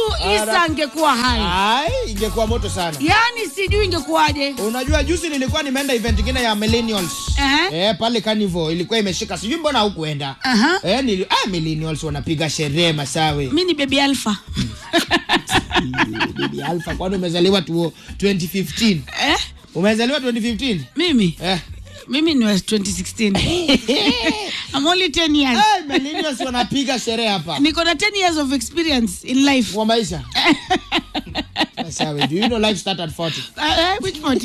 Isa angekuwa hai, Ai, ingekuwa moto sana. yaani sijui ingekuwaje. Unajua juzi nilikuwa nimeenda event ingine ya millennials. Aha. Eh, pale Carnival ilikuwa imeshika. Sijui mbona hukuenda. Aha. Eh, nili ah, millennials wanapiga sherehe masawe. Mi ni baby alpha Bibi Alpha kwani umezaliwa tu 2015? eh? Umezaliwa 2015? Mimi Eh. mimi ni wa 2016 I'm only 10 years. Eh, millennials wanapiga sherehe hapa. Niko na 10 years of experience in life. Kwa maisha. Masawe, do you know life start at 40? Uh, eh, which part?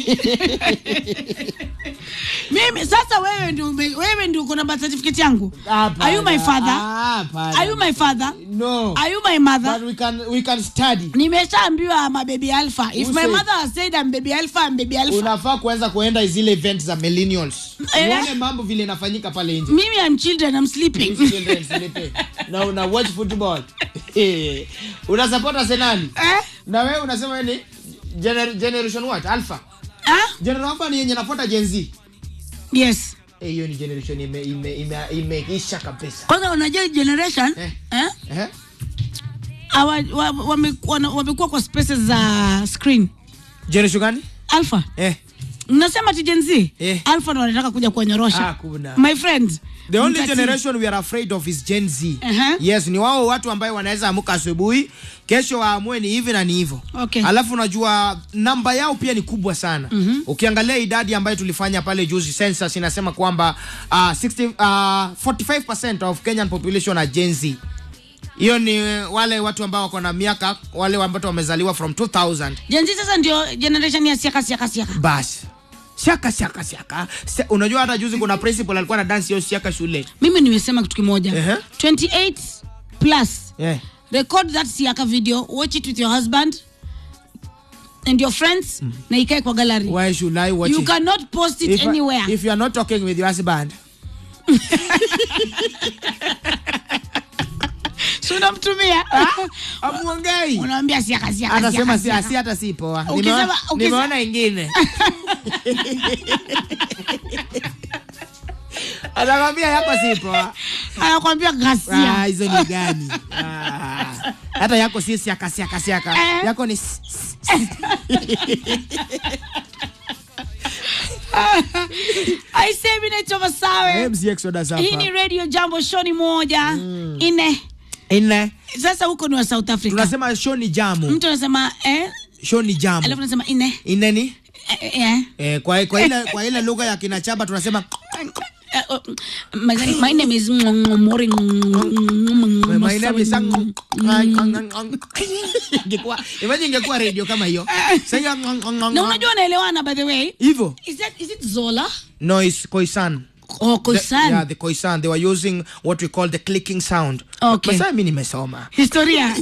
Mimi sasa wewe ndio ume- wewe ndio uko na birth certificate yangu. Hapana. Are you my father? Ah, hapana. Are you my father? No. Are you my mother? But we can we can study. Nimeshaambiwa I'm a baby alpha. If Who my said- mother has said I'm baby alpha, I'm baby alpha. Unafaa kuanza kuenda zile event za millennials. Eh? Uone mambo vile inafanyika pale nje. Mimi I'm children, I'm sleeping. Children sleeping. Na una watch football. Eh. Una support Arsenal. eh? Na wewe unasema wewe ni gener generation what? Alpha. Ah? Generation Alpha ni yenye nafuata Gen Z. Yes. Eh, hiyo ni generation ime ime ime imeisha kabisa. Kwanza unajua generation Eh. eh? Eh? Hawa- wa- wame- wana- wamekuwa kwa spaces za screen. Generation gani? Alpha. Eh. Mnasema ti Gen Z? Eh. Alpha ndo wanataka kuja kuwanyorosha. Ah, kuna. My friend. The only mtati- generation we are afraid of is Gen Z. Aha. Yes, ni wao watu ambayo wanaweza amuka asubuhi, kesho waamue ni hivi na ni hivyo. Okay. Alafu unajua namba yao pia ni kubwa sana. Ukiangalia idadi ambayo tulifanya pale juzi census inasema kwamba uh, 60 uh, 45% of Kenyan population are Gen Z. Hiyo ni wale watu ambao wako na miaka wale ambao wamezaliwa from 2000. Gen Z sasa ndio generation ya siaka siaka siaka. Basi. Siaka siaka siaka. Se, unajua hata juzi kuna principal alikuwa na dance hiyo siaka shule. Mimi nimesema kitu kimoja. Ehe. 28 plus. Yeah. Record that siaka video, watch it with your husband and your friends na ikae kwa gallery. Why should I watch You it? cannot post it if, anywhere. if you are not talking with your husband Si unamtumia. amuongei Unamwambia siaka siaka. atasema siaka, si siaka. si hata si poa Ukisema- Nimeona- ukisema- nimeona ingine anakwambia yako si poa Anakuambia Ah, ghasia. hizo ni gani Ah, hata yako si siaka siaka siaka Eh. yako ni s- s- s- I say mimi naitwa Masawe. MC Exodus hapa. Hii ni Radio Jambo show ni moja. Ine. Ine, Sasa huko ni wa South Africa. tunasema show ni jamu Mtu anasema eh, show ni jamu alafu anasema ine. ine ni Eh, eh, eh. eh, kwa, kwa ile kwa ile lugha ya kinachaba tunasema Uh, uh, my, my name is Mori. My name is Ang- Ang- Ang- Ang- ingekuwa imagine ingekuwa radio kama hiyo sasa Na unajua wanaelewana by the way. hivyo Is that is it Zola? no it's koisan Oh, The- Koisan. yeah the koisan they were using what we call the clicking sound Okay. Sasa mimi nimesoma Historia.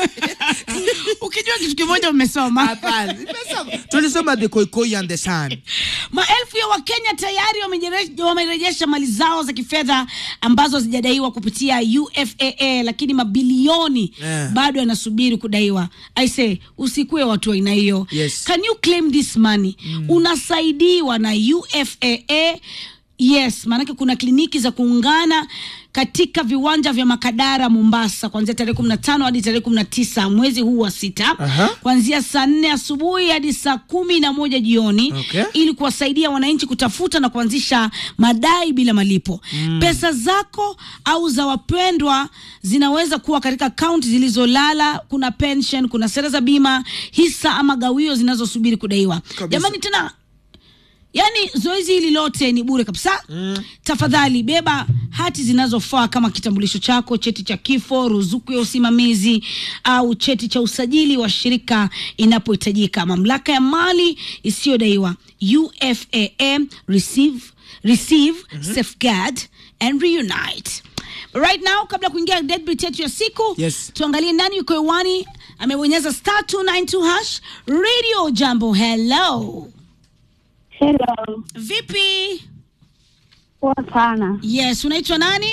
Ukijua kitu kimoja umesoma. hapana nimesoma tulisoma the koikoi and the sun Maelfu ya Wakenya tayari wamejeresh- wamerejesha mali zao za kifedha ambazo hazijadaiwa kupitia UFAA, lakini mabilioni Eh. bado yanasubiri kudaiwa. I say usikue watu wa aina hiyo. Yes. Can you claim this money? Unasaidiwa na UFAA. Yes, maanake kuna kliniki za kuungana katika viwanja vya Makadara Mombasa kuanzia tarehe 15 hadi tarehe 19 mwezi huu wa sita Aha. kuanzia saa nne asubuhi hadi saa kumi na moja jioni Okay. ili kuwasaidia wananchi kutafuta na kuanzisha madai bila malipo. Pesa zako au za wapendwa zinaweza kuwa katika akaunti zilizolala. Kuna pension, kuna sera za bima, hisa ama gawio zinazosubiri kudaiwa. Jamani, tena Yaani zoezi hili lote ni bure kabisa. Tafadhali beba hati zinazofaa kama kitambulisho chako, cheti cha kifo, ruzuku ya usimamizi au cheti cha usajili wa shirika inapohitajika. Mamlaka ya mali isiyodaiwa UFAA receive, receive safeguard and reunite. Right now kabla ya kuingia deadbeat yetu ya siku Yes. tuangalie nani yuko hewani amebonyeza star 292 hash radio jambo hello Hello, Vipi? poa sana. Yes, unaitwa nani?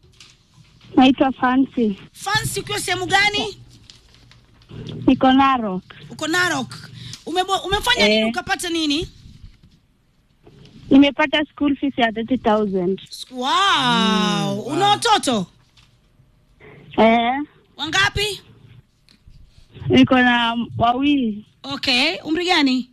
Naitwa Fancy, Fancy, ukiwa sehemu gani? niko Narok. Uko Narok. Umebo, umefanya Eh. nini ukapata nini? Nimepata school fees ya 30,000. Wow, una watoto Eh, wangapi? niko na wawili Okay, umri gani?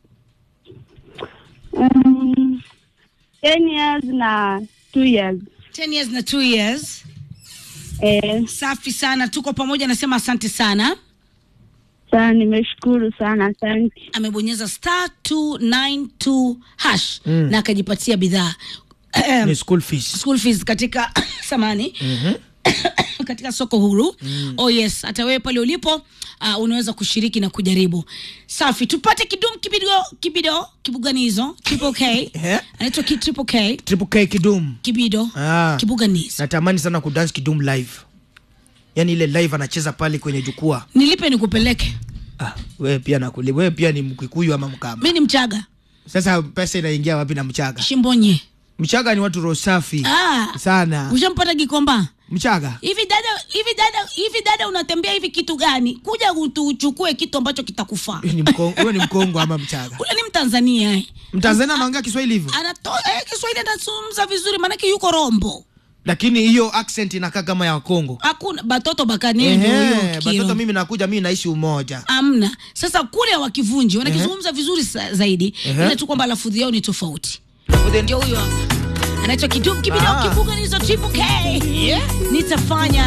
um, 10 years na 2 years 10 years na 2 years. eh, Safi sana, tuko pamoja, nasema asante sana. sana nimeshukuru sana asante Amebonyeza star 292 hash Mm. na akajipatia bidhaa ni school fees school fees katika samani katika soko huru oh yes hata wewe pale ulipo uh, unaweza kushiriki na kujaribu safi tupate kidum kibido kibido kibuganizo triple k Eh? anaitwa ki triple k triple k kidum kibido Ah. kibuganizo natamani sana kudance kidum live yaani ile live anacheza pale kwenye jukwaa nilipe nikupeleke ah, wewe pia nakuli wewe pia ni mkikuyu ama mkamba mi ni mchaga sasa pesa inaingia wapi na mchaga shimbonye mchaga ni watu roho safi ah, sana ushampata gikomba mchaga hivi dada hivi dada hivi dada unatembea hivi kitu gani kuja utu- uchukue kitu ambacho kitakufaa Wewe ni mkongo, wewe ni mkongo ama mchaga ule ni mtanzania eh. mtanzania anaongea kiswahili hivyo anatoa eh, kiswahili anazungumza vizuri maanake yuko rombo lakini hiyo accent inakaa kama ya wakongo hakuna batoto bakanendo hiyo Ehe, kiro. batoto mimi nakuja mimi naishi umoja amna sasa kule hawakivunji wanakizungumza vizuri sa, zaidi Ehe. ila tu kwamba lafudhi yao ni tofauti ndio huyo anaitwa kidum kibido Ah. kibuga nizo triple k nitafanya